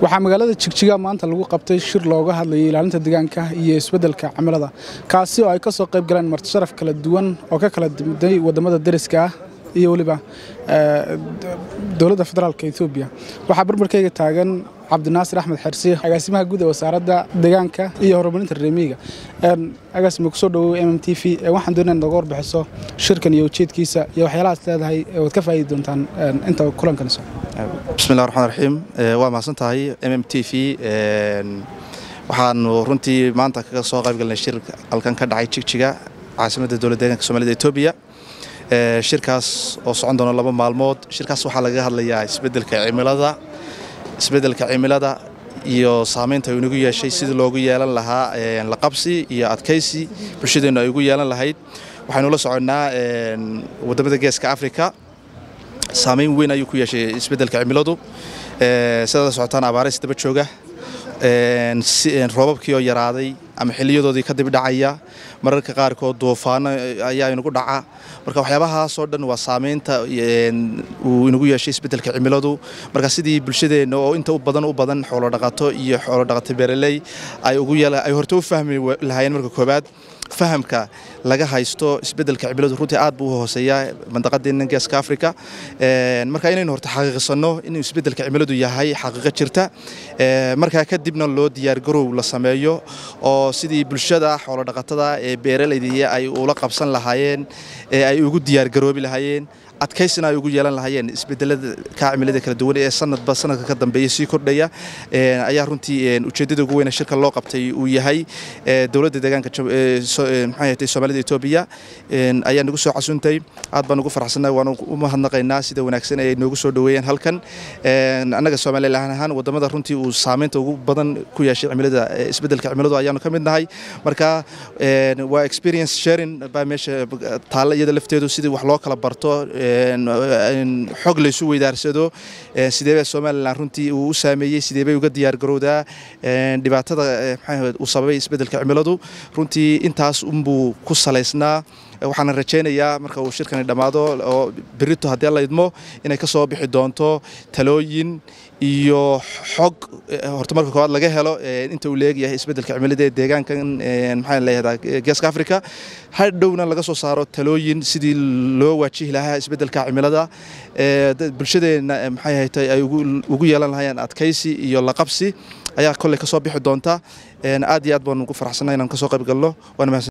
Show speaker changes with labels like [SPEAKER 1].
[SPEAKER 1] waxaa magaalada jigjiga maanta lagu qabtay shir looga hadlayay ilaalinta deegaanka iyo isbeddelka cimilada kaasi oo ay ka soo qayb galeen martisharaf kala duwan oo ka kala dimuday waddamada deriska ah iyo weliba dowladda federaalka etoobiya waxaa barbarkayga taagan cabdinaasir axmed xersi agaasimaha guud ee wasaaradda deegaanka iyo horumarinta reemiyiga agaasima kusoo dhawow m m t v waxaan doonaa inaad nooga warbixiso shirkan iyo ujeedkiisa iyo waxyaalahaas leedahay waad ka faa'idi doontaan inta kulankan so
[SPEAKER 2] bismillahi raxmaan raxiim waa mahadsan tahay m m t v waxaanu runtii maanta kaga soo qayb galnay shir halkan ka dhacay jigjiga caasimadda dowladda deeganka soomaalida etoobiya shirkaas oo socon doona laba maalmood shirkaas waxaa lagaga hadlayaa isbeddelka cimilada isbeddelka cimilada iyo saamaynta uu inagu yeeshay sidii loogu yeelan lahaa laqabsi iyo adkaysi bulshadeennu ay ugu yeelan lahayd waxaynu la soconnaa waddamada geeska afrika saamayn weyn ayuu ku yeeshay isbeddelka cimiladu sidaad la socotaan abaarays daba jooga roobabkii oo yaraaday ama xiliyadoodii ka dibdhacaya mararka qaarkood duufaano ayaa inagu dhaca marka waxyaabahaasoo dhan waa saamaynta uu inagu yeeshay isbeddelka cimiladu marka sidii bulshadeenna oo inta u badan u badan xoolodhaqato iyo xoolodhaqato beeraley ay ay horta u fahmi lahaayeen marka koobaad fahamka laga haysto isbeddelka cimiladu runtii aad buu u hooseeyaa mandaqadeenna geeska africa marka inaynu horta xaqiiqsanno inuu isbeddelka cimiladu yahay xaqiiqo jirta markaa kadibna loo diyaargarow la sameeyo oo sidii bulshada xoolodhaqatada ee beeralaydii ay ula qabsan lahaayeen ee ay ugu diyaargaroobi lahaayeen adkaysina ay ugu yeelan lahaayeen isbedelada ka cimilada kala duwan ee sanadba sanadka ka dambeeya sii kordhaya ayaa runtii ujeeddada ugu weyne shirka loo qabtay uu yahay dowladda deegaanka maxay soomaalida etoobiya ayaa nagu soo casuntay aad baan ugu faraxsannahay waan u mahadnaqaynaa sida wanaagsan ay noogu soo dhoweeyeen halkan annaga soomaaliland ahaan waddamada runtii uu saamaynta ugu badan ku yeeshay cimilada isbeddelka cimiladu ayaanu ka mid nahay marka waa experience sharing baa meesha taalla iyada lafteedu sidii wax loo kala barto xog laysu weydaarsado sideebaa somalilan runtii uu u saameeyey sideebay uga diyaargarowdaa dhibaatada uu sababay isbeddelka cimiladu runtii intaas unbuu ku salaysnaa waxaana rajaynayaa marka uu shirkani dhammaado oo berito haddii alla idmo inay ka soo bixi doonto talooyin iyo xog horta marka koowaad laga helo inta uu leegyahay isbeddelka cimilada ee deegaankan maxaa leeyadaa geeska africa hadhowna laga soo saaro talooyin sidii loo waajihi lahaa isbeddelka cimilada bulshadeenna maxay haytay ay ugu yeelan lahayeen adkaysi iyo laqabsi ayaa kolley ka soo bixi doonta aad iyo aad baan ugu faraxsanay inaan ka soo qayb galno waana mahadsan